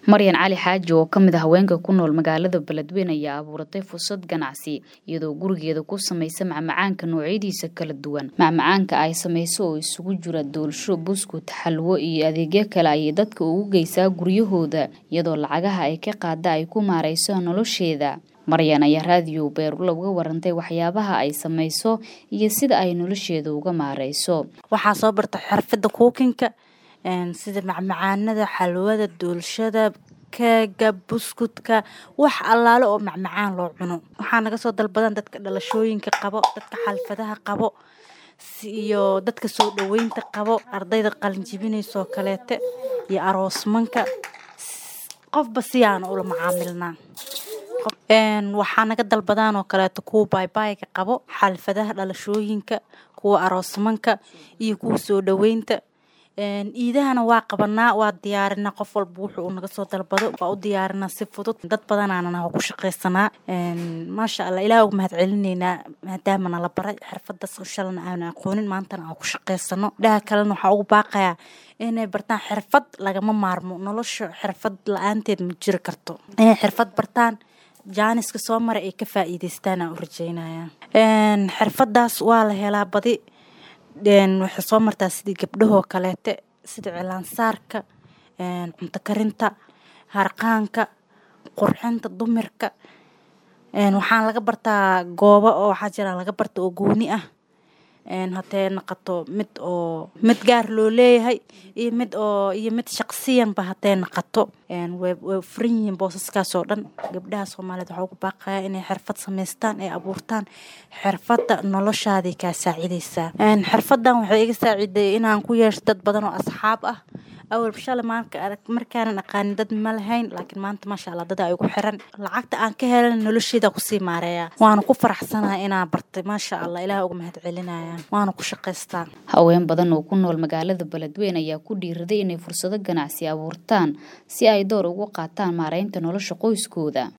maryan cali xaaji oo ka mid a haweenka ku nool magaalada beledweyne ayaa abuuratay fursad ganacsi iyadoo gurigeeda ku samaysa macmacaanka noocyadiisa kala duwan macmacaanka ay samayso oo isugu jira doolsho buskut xalwo iyo adeegyo kale ayay dadka ugu geysaa guryahooda iyadoo lacagaha ay ka qaada ay ku maarayso nolosheeda maryan ayaa raadiyo beerula uga warantay waxyaabaha ay samayso iyo sida ay nolosheeda uga maarayso waxaa soo barta xirfada kuukinka sida macmacaanada xalwada doolshada keega buskudka wax allaale oo macmacaan loo cuno waxaa naga soo dalbadan dadka dhalashooyinka qabo dadka xalfadaha qabo iyo dadka soo dhaweynta qabo ardayda qalinjibinaysoo kaleete iyo aroosmanka qofba siyaana ula macaamilnaa waxaa naga dalbadaan oo kaleeto kuwa baybayga qabo xalfadaha dhalashooyinka kuwa aroosmanka iyo kuwa soo dhaweynta iidahana waa qabanaa waa diyaarinaa qof walba wuxuu naga soo dalbado waa u diyaarinaa si fudud dad badanaanana ku shaqaysanaa maasha allah ilaah uga mahad celineynaa maadaama nala baray xirfadaas oo shalana aana aqoonin maantana aan ku shaqaysano dhaha kalena waxaa ugu baaqayaa inay bartaan xirfad lagama maarmo nolosha xirfad la-aanteed ma jiri karto inay xirfad bartaan jaaniska soo mara ay ka faa'iideystaan aan u rajeynaya xirfadaas waa la helaa badi waxay soo martaa sidii gabdhahoo kaleete sida cilaansaarka cunto karinta harqaanka qurxinta dumirka waxaan laga bartaa goobo oo waxaa jira laga barta oo gooni ah hatee naqato mid oo mid gaar loo leeyahay iyo mid oo iyo mid shaqsiyanba hatee naqato way furan yihiin boosaskaas oo dhan gabdhaha soomaaliyeed waxaa ugu baaqaya inay xirfad samaystaan ay abuurtaan xirfadda noloshaaday kaa saacidaysaa xirfaddan waxay iga saaciday inaan ku yeesho dad badan oo asxaab ah awalba shalay maanka markaanan aqaanin dad ma lahayn laakiin maanta maasha allah dada ay ugu xiran lacagta aan ka helan nolosheeda kusii maareeya waana ku faraxsanahay inaa bartay maasha allah ilaah uga mahad celinaya waana ku shaqaystaa haween badan oo ku nool magaalada beledweyne ayaa ku dhiiraday inay fursado ganacsi abuurtaan si ay door ugu qaataan maareynta nolosha qoyskooda